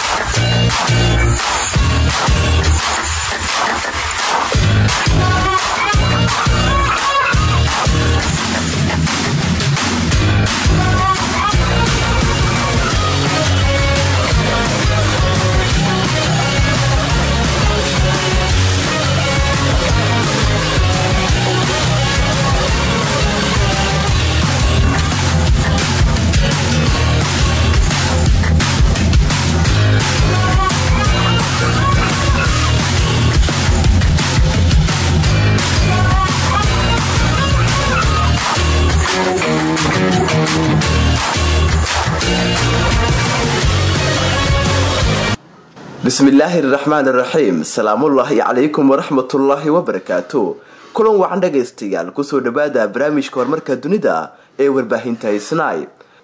bismillaahi raxmaan raxiim salaamullaahi calaykum waraxmatullaahi wabarakaatu kulan wacan dhagaystayaal kusoo dhawaada barnaamijka horumarka dunida ee warbaahinta isnay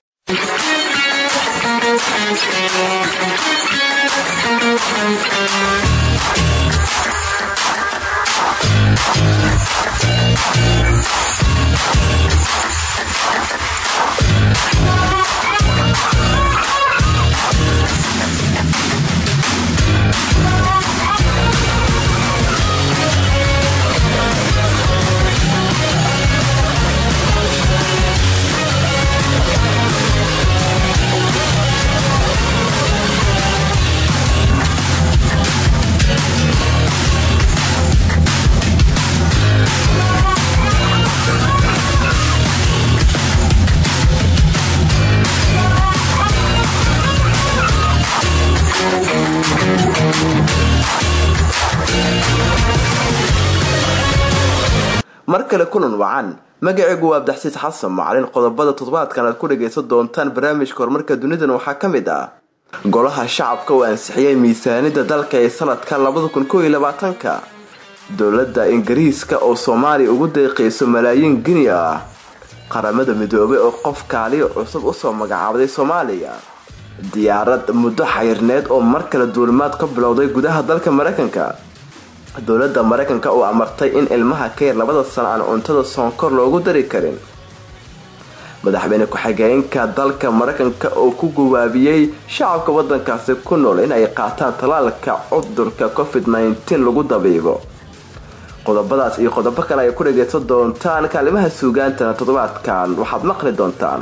mar kale kulan wacan magaceygu waa abdaxsiis xasan macalin qodobada toddobaadkan aad ku dhagaysan doontaan barnaamijka horumarka dunidan waxaa ka mid ah golaha shacabka oo ansixiyay miisaanida dalka ee sanadka labada kun kooiyo labaatanka dowladda ingiriiska oo soomaaliya ugu deeqayso malaayiin gini ah qaramada midoobay oo qof kaaliyo cusub usoo magacaabday soomaaliya diyaarad muddo xayirneed oo mar kale duulimaad ka bilowday gudaha dalka mareykanka dowladda mareykanka oo amartay in ilmaha ka yar labada sano aan cuntada sonkor loogu dari karin madaxweyne ku-xigeenka dalka mareykanka oo ku gawaabiyey shacabka wadankaasi ku nool in ay qaataan talaalka cudurka covid -19 lagu dabiibo qodobadaas iyo qodobo kale ay ku dhagaysan doontaan kaalimaha suugaantana toddobaadkan waxaad maqli doontaan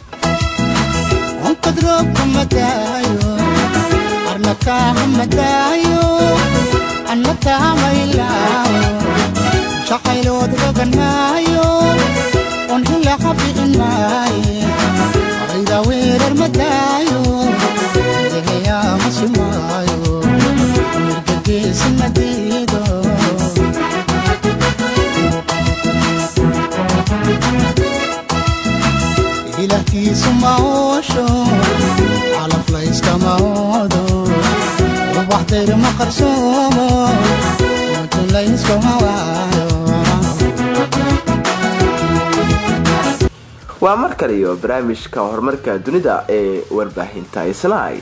shaqaylood rogan maayo on hila habi'in maaye aqayda weerar madaayo deheyaa masi maayo mirgageesi madiido ilahtiisu maoosho calaflayskama oodo ubaxdayr ma qarsoomo waa mar kale iyo barnaamijka horumarka dunida ee warbaahinta isnay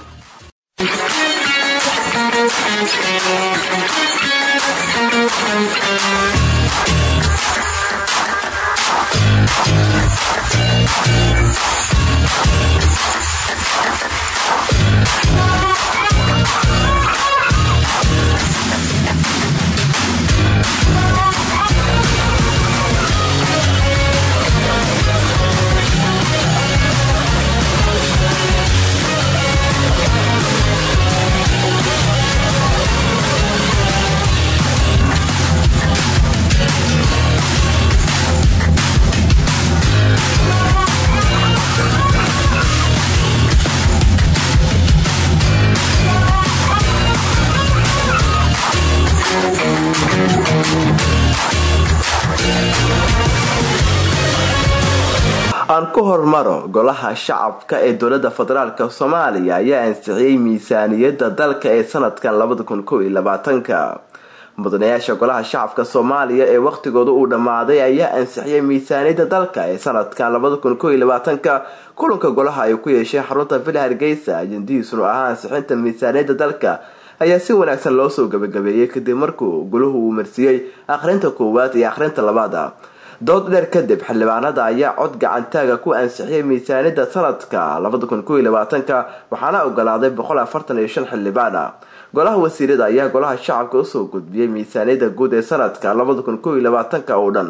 aan ku hormaro golaha shacabka ee dowlada federaalk soomaaliya ayaa ansixiyey miisaaniyada dalka ee sanadkan labada kun kow iyo labaatanka mudanayaasha golaha shacabka soomaaliya ee waqtigooda uu dhammaaday ayaa ansixiyay miisaaniyada dalka ee sanadkan labada kun kow iyo labaatanka kulanka golaha ay ku yeesheen xarunta villa hargeysa ajendihiisuna ahaa ansixinta miisaaniyada dalka ayaa si wanaagsan loo soo gabagabeeyey kadib markuu goluhu uu marsiiyey akhrinta koowaad iyo akhrinta labaada dood dheer kadib xildhibaanada ayaa cod gacantaaga ku ansixiyay miisaanida sanadka waxaana ogolaaday xildhibaan ah golaha wasiirada ayaa golaha shacabka usoo gudbiyey miisaaniyada guud ee sanadka oo dhan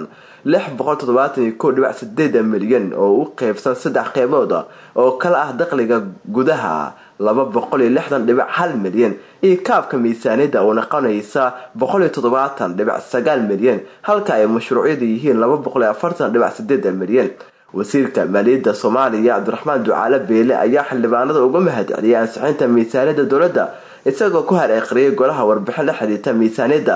milyan oo u qeybsan saddex qeybood oo kala ah dakhliga gudaha milyan iyo kaabka miisaaniyada oo noqonaysa milyan halka ay mashruucyadu yihiin milyan wasiirka maaliyadda soomaaliya cabdiraxmaan ducaale beele ayaa xildhibaanada uga mahad celiyay ansixinta miisaaniyada dowladda isagoo ku hareeqriyay golaha warbixin la xidhiirta miisaaniyadda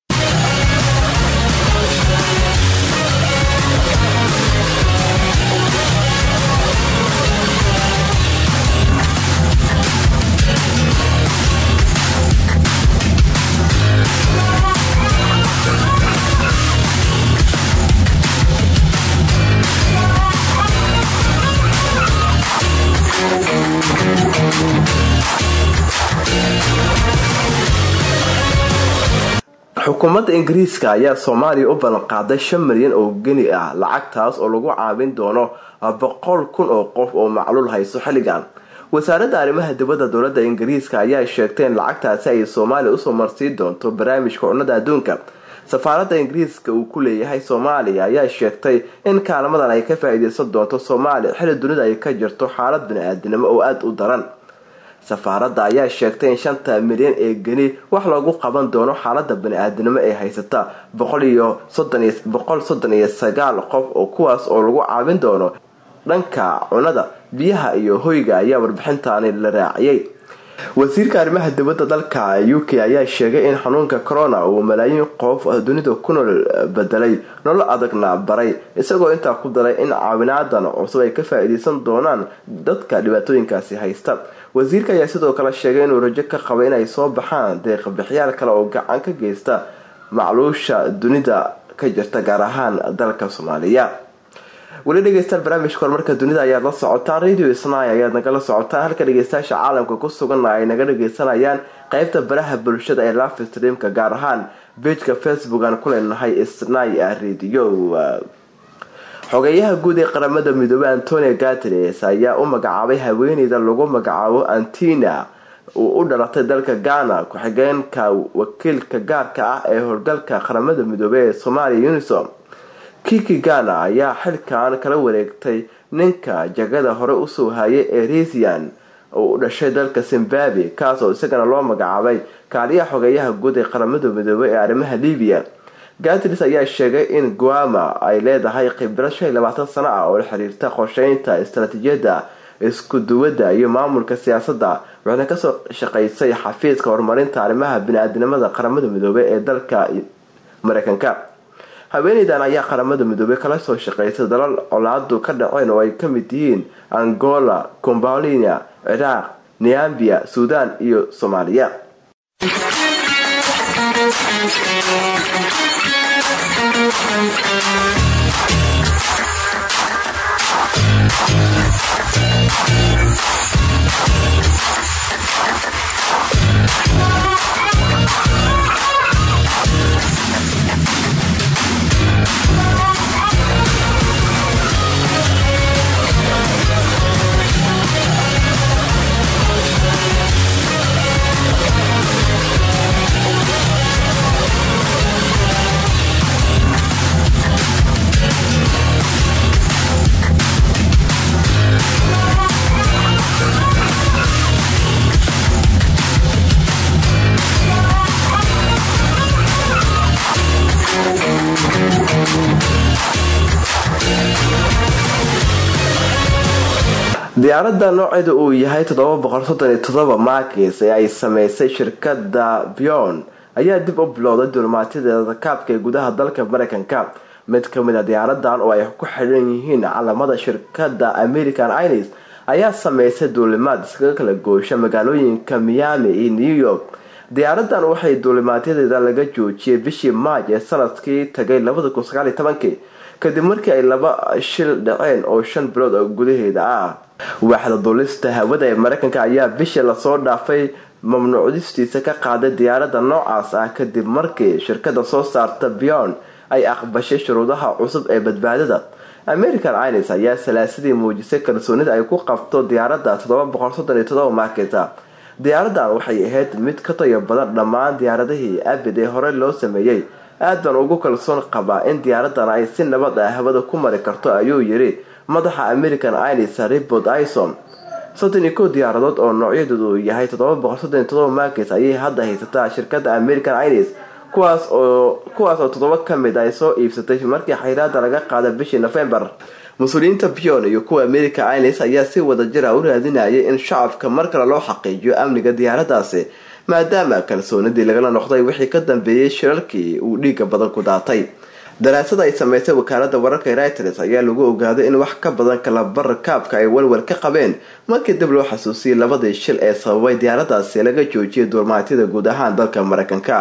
xukuumadda ingiriiska ayaa soomaaliya u ballanqaaday shan milyan oo geni ah lacagtaas oo lagu caawin doono boqol kun oo qof oo macluul hayso xilligan wasaaradda arrimaha dibadda dowladda ingiriiska ayaa sheegtay in lacagtaasi ay soomaaliya usoo marsiin doonto barnaamijka cunnada adduunka safaaradda ingiriiska uu ku leeyahay soomaaliya ayaa sheegtay in kaalmadan ay ka faa-iideysan doonto soomaaliya xilli dunida ay ka jirto xaalad bani-aadinimo oo aada u daran safaaradda ayaa sheegtay in shanta milyan ee geni wax loogu qaban doono xaalada bani-aadinimo ee haysata boqol soddon iyo sagaal qof oo kuwaas oo lagu caawin doono dhanka cunada biyaha iyo hoyga ayaa warbixintaani la raaciyay wasiirka arrimaha dibadda dalka u k ayaa sheegay in xanuunka corona uu malaayiin qof dunida ku nool bedelay nolol adagna baray isagoo intaa ku daray in caawinaadan cusub ay ka faa-iideysan doonaan dadka dhibaatooyinkaasi haysta wasiirka ayaa sidoo kale sheegay inuu rajo ka qabo inay soo baxaan deeqbixiyaal kale oo gacan ka geysta macluusha dunida ka jirta gaar ahaan dalka soomaaliya weli dhegeystayaal barnaamijka horumarka dunida ayaad la socotaan radio snai ayaad nagala socotaan halka dhegeystayaasha caalamka ku suganna ay naga dhageysanayaan qeybta baraha bulshada ee live streamka gaar ahaan bejka facebook aan ku leenahay snai radio xogeyaha guud ee qaramada midoobey antonio gatres ayaa u magacaabay haweeneyda lagu magacaabo antina uu u dhalatay dalka ghana ku-xigeenka wakiilka gaarka ah ee howlgalka qaramada midoobey ee soomaaliya unisom kiki ghana ayaa xilkan kala wareegtay ninka jagada hore usoo hayay ee resian oo u dhashay dalka zimbabwe kaas oo isagana loo magacaabay kaaliyaha xogeyaha guud ee qaramada midoobey ee arrimaha libiya gatris ayaa sheegay in guama ay leedahay khibrad shan iyo labaatan sano ah oo la xiriirta qorsheynta istaraatiijiyadda isku duwadda iyo maamulka siyaasadda waxayna kasoo shaqeysay xafiiska horumarinta arrimaha bini-aadinimada qaramada midoobey ee dalka mareykanka haweeneydan ayaa qaramada midoobey kala soo shaqeysay dalal colaadu ka dhaceen oo ay kamid yihiin angola combalia ciraaq niambia suudan iyo soomaaliya diyaaradda nooceeda uu yahay maakis ee ay sameysay shirkada bion ayaa dib u bilowday duulimaatyadeeda kaabka ee gudaha dalka mareykanka mid kamid a diyaaradan oo ay ku xidhan yihiin calamada shirkada american ines ayaa sameysay duulimaad iskaga kala goosha magaalooyinka miami iyo new york diyaaradan waxay duulimaadyadeeda laga joojiyay bishii maaj ee sanadkii tagay kadib markii ay laba shil dhaceen oo shan bilood oo gudaheeda ah waaxda duulista hawada ee mareykanka ayaa bishii lasoo dhaafay mamnuucdistiisa ka qaaday diyaarada noocaas ah kadib markii shirkada soo saarta bion ay aqbashay shuruudaha cusub ee badbaadada american ilis ayaa salaasadii muujisay kalsoonida ay ku qabto diyaaradda maketa diyaaradan waxay ahayd mid ka tayo badan dhammaan diyaaradihii abid ee hore loo sameeyey aad baan ugu kalsoon qabaa in diyaaradan ay si nabad ah hawada ku mari karto ayuu yiri madaxa american ilis ribod ison soddon iyo kow diyaaradood oo noocyadoodu yahay makes ayay hadda haysataa shirkada american ilis kuwaas oo kuwaas oo toddoba ka mid ay soo iibsatay markii xayraada laga qaada bishii nofembar mas-uuliyiinta pion iyo kuwa america ilis ayaa si wada jira u raadinayay in shacabka mar kale loo xaqiijiyo amniga diyaaradaasi maadaama kalsoonidii lagala noqday wixii ka dambeeyey shirarkii uu dhiiga badan ku daatay daraasada ay sameysay wakaalada wararka reuters ayaa lagu ogaaday in wax ka badan kalabar kaabka ay walwal ka qabeen markii dib loo xasuusiyey labadii shil ee sababay diyaaradaasi laga joojiyay duurmaatyada guud ahaan dalka mareykanka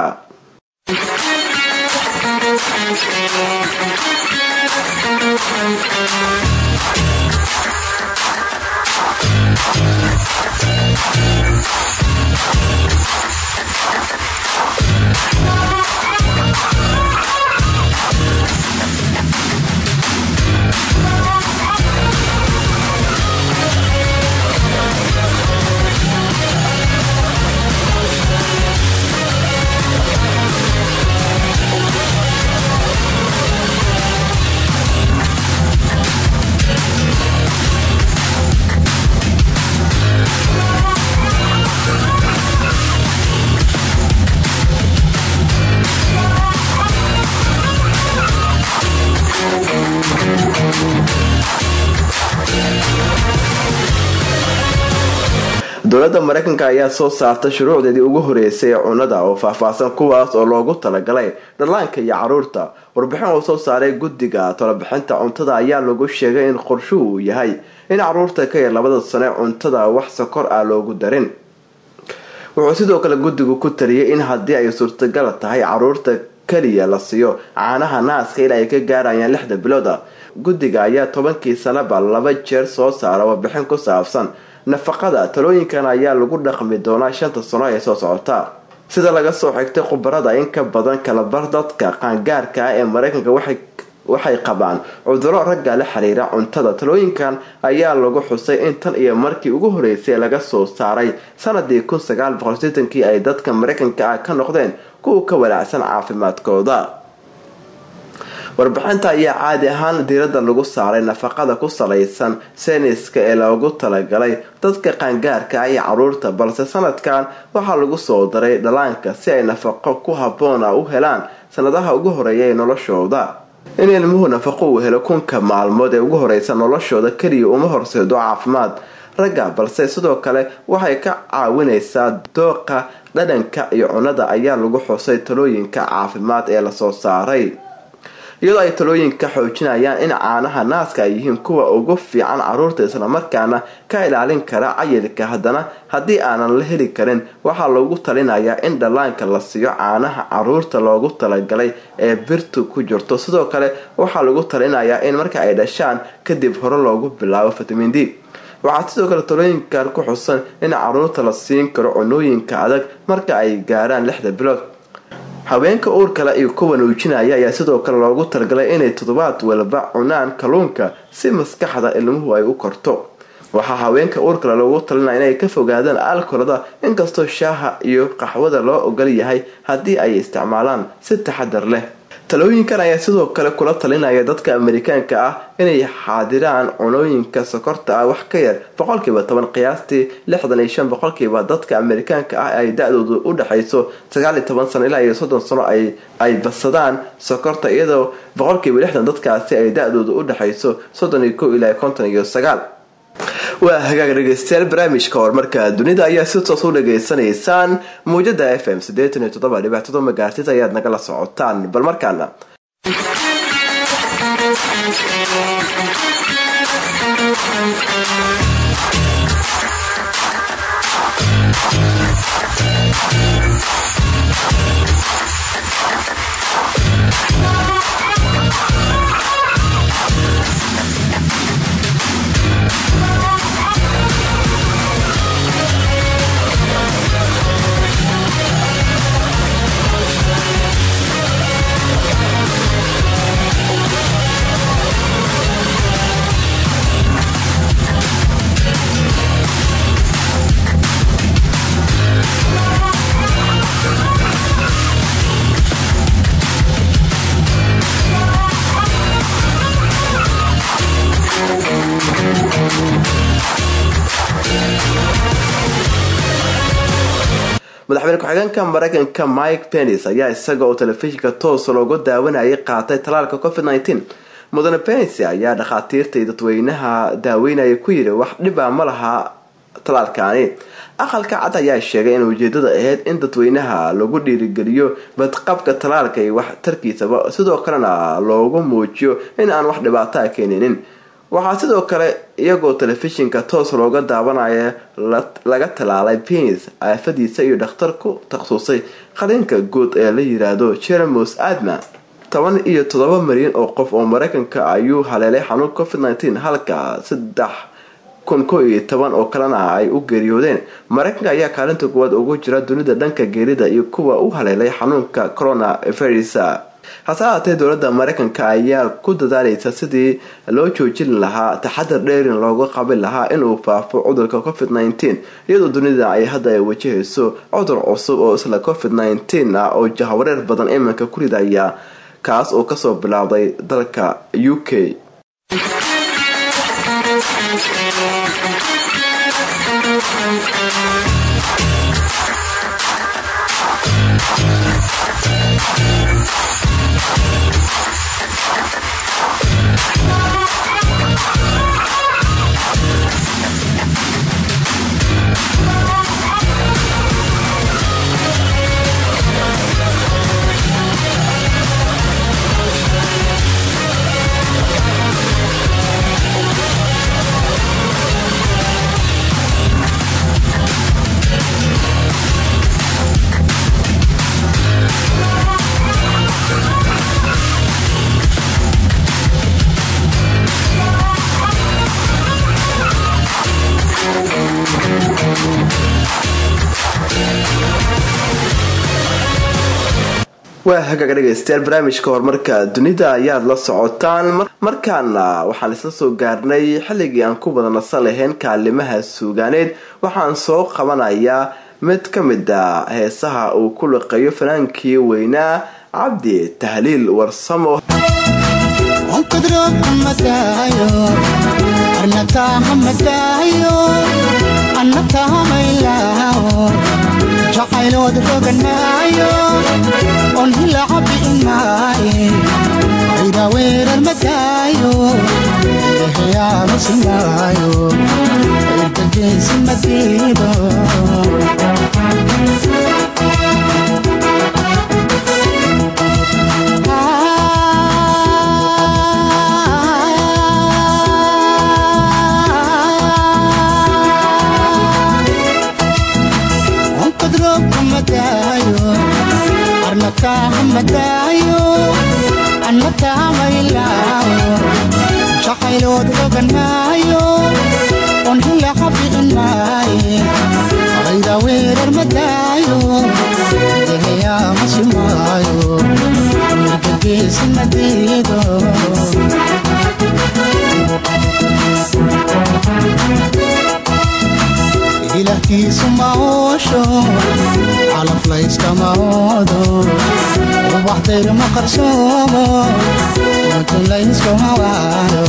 dowladda mareykanka ayaa soo saartay shuruucdeedii ugu horeysay ee cunada oo faahfaahsan kuwaas oo loogu talagalay dhallaanka iyo caruurta warbixin uu soo saaray guddiga talabixinta cuntada ayaa lagu sheegay in qorshuhu uu yahay in caruurta ka yar labada sane cuntada wax sokor ah loogu darin wuxuu sidoo kale guddigu ku taliyay in haddii ay suurtagal tahay caruurta keliya la siiyo caanaha naaska ilaa ay ka gaarayaan lixda bilooda guddiga ayaa tobankii sanaba laba jeer soo saara warbixin ku saabsan nafaqada talooyinkan ayaa lagu dhaqmi doonaa shanta sano ee soo socota sida laga soo xigtay khubarada in ka badan kalabar dadka qaangaarka ah ee mareykanka waxay qabaan cuduro ragga la xiriira cuntada talooyinkan ayaa lagu xusay in tan iyo markii ugu horeysay laga soo saaray sanadii kii ay dadka mareykanka ah ka noqdeen kuwa ka walaacsan caafimaadkooda warbixinta ayaa caadi ahaan diirada lagu saaray nafaqada ku salaysan seniska ee loogu talagalay dadka qaangaarka ah iyo caruurta balse sanadkan waxaa lagu soo daray dhallaanka si ay nafaqo ku haboona u helaan sanadaha ugu horeeya ee noloshooda in ilmuhu nafaqo uu helo kunka maalmood ee ugu horeysa noloshooda keliya uma horseedo caafimaad ragga balse sidoo kale waxay ka caawinaysaa dooqa dhadhanka iyo cunada ayaa lagu xusay talooyinka caafimaad ee lasoo saaray iyadoo ay talooyinka xoojinayaan in caanaha naaska ay yihiin kuwa ugu fiican caruurta islamarkaana ka ilaalin kara cayilka haddana haddii aanan la heli karin waxaa loogu talinayaa in dhallaanka la siiyo caanaha caruurta loogu talagalay ee birtu ku jirto sidoo kale waxaa lagu talinayaa in marka ay dhashaan kadib hore loogu bilaabo fitamin d waxaa sidoo kale talooyinkan ku xusan in caruurta la siin karo cunooyinka adag marka ay gaaraan lixda bilood haweenka uurkale iyo kuwa nuujinaya ayaa sidoo kale loogu talagalay inay toddobaad walba cunaan kalluunka si maskaxda ilmuhu ay u korto waxaa haweenka uurkale loogu talinaya inay ka fogaadaan alkolada inkastoo shaaha iyo qaxwada loo ogol yahay haddii ay isticmaalaan si taxadar leh talooyinkan ayaa sidoo kale kula talinaya dadka amerikaanka ah inay xaadiraan cunooyinka sokorta ah wax ka yar boqolkiiba toban qiyaastii lixdan iyo shan boqolkiiba dadka amerikaanka ah ay da-doodu u dhexayso sagaal iyo toban sano ilaa iyo soddon sano ay badsadaan sokorta iyadoo boqolkiiba lixdan dadkaasi ay da-doodu u dhexayso soddon iyo kow ilaa konton iyo sagaal waa hagaag dhegeystayaal barnaamijka horumarka dunida ayaa si toos u dhageysanaysaan muujada f m sideetan iyo toddoba dhibac todoba magaartid ayaad nagala socotaan bal markaana madaxweyne ku-xigeenka mareykanka mike penis ayaa isaga oo telefishinka toos looga daawanayay qaatay talaalka covid nteen mudane penis ayaa dhakhaatiirta iyo dadweynaha daaweynaya ku yiri wax dhiba ma laha talaalkaani aqalka cad ayaa sheegay in ujeedada ahayd in dadweynaha lagu dhiirigeliyo badqabka talaalka iyo waxtarkiisaba sidoo kalena loogu muujiyo in aan wax dhibaato a keeninin waxaa sidoo kale iyagoo telefishinka toos looga daawanaya laga talaalay penis aafadiisa iyo dhakhtar ku takhasusay qaliinka guud ee la yiraahdo jeremos adma toban iyo toddoba milyan oo qof oo mareykanka ayuu haleelay xanuun covid nteen halka saddex kun ko iyo toban oo kalena ay u geeriyoodeen mareykanka ayaa kaalinta kuwaad ugu jira dunida dhanka geerida iyo kuwa u haleelay xanuunka corona virus hase ahaatee dowladda mareykanka ayaa ku dadaalaysa sidii loo joojin lahaa taxadar dheerin looga qabin lahaa inuu faafo cudurka covid nteen iyadoo dunida ay hadda ay wajahayso cudur cusub oo isla covid nteen ah oo jahwareer badan iminka ku ridaya kaas oo kasoo bilaabday dalka u k waa hagaga dhegaystayaal barnaamijka horumarka dunida ayaad la socotaan markaana waxaan isla soo gaarnay xilligii aan ku wada nasan lahayn kaalimaha suugaaneed waxaan soo qabanayaa mid ka mid a heesaha uu ku liqeeyo fanaankii weynaa cabdi tahliil warsamo jacaylood roganaayo on hilaca bi'inaaye ayda weerar madaayo eheyaanu sinaayo irdageesi madiido arnakahamadaayo annakaamaylaao jacaylood roganaayo on hilaca bi'inaaye ayda weerar madaayo eheyaama simaayo mirgageesi madiido ilahkiisu maoosho calaf layskama oodo ubaxdayr ma qarsoomo mutun layskuma waayo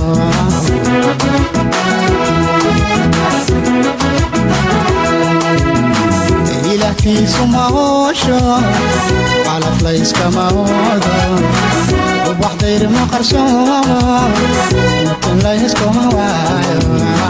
ilahkiisu maoosho calaf layskama oodo ubaxdayr ma qarsoomo mutun layskuma waayo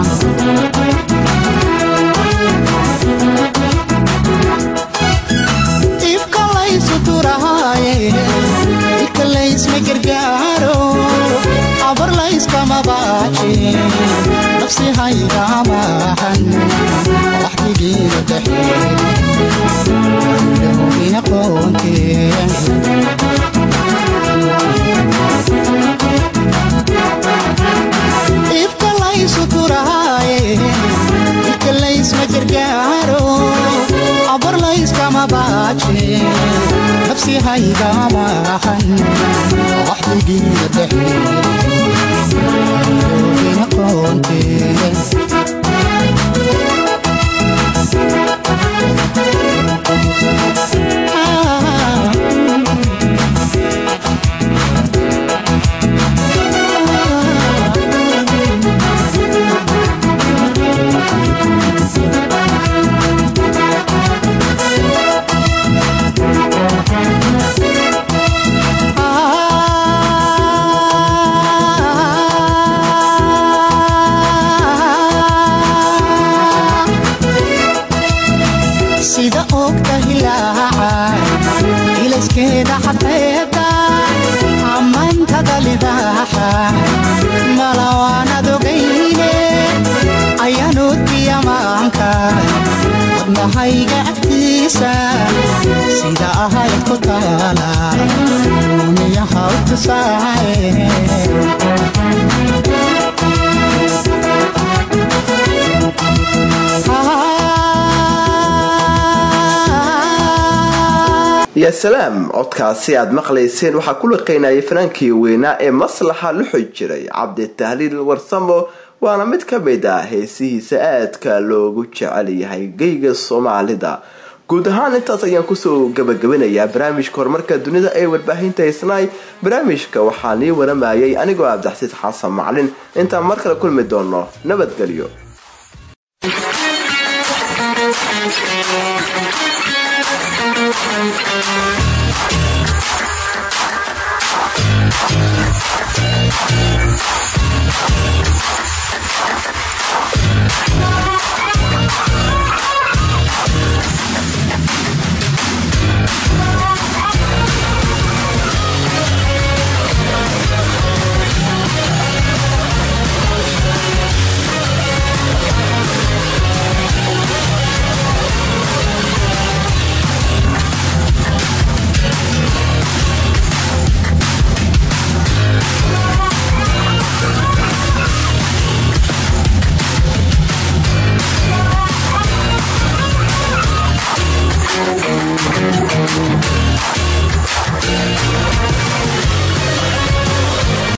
ikalaysma gargaaro abar layskama baaji nafsi haygamahan waxdigiina daxeedowina qoonteen ifkalaysu turaaye ikalaysma gargaaro abar layskama baaji nafsi haygamahan waxdigiina daxeedowina qoonteen maantada libaaxa malawaanad ogayne ayanuudiyamaanka wadnahayga agtiisa sida ahayd ku taala uniyaha u tusaaye yaa salaam codkaasi aad maqlayseen waxaa ku liqaynayay fanaankii weynaa ee maslaxa luxu jiray cabdi tahliil warsamo waana mid ka mid ah heesihiisa aadka loogu jecel yahay geyga soomaalida guud ahaan intaas ayaan kusoo gabagabinayaa barnaamijka horumarka dunida ee warbaahinta isnaay barnaamijka waxaa nii waramayay anigoo abdaxsiis xasan maclin intaan mar kale kulmi doono nabadgelyo Thank you.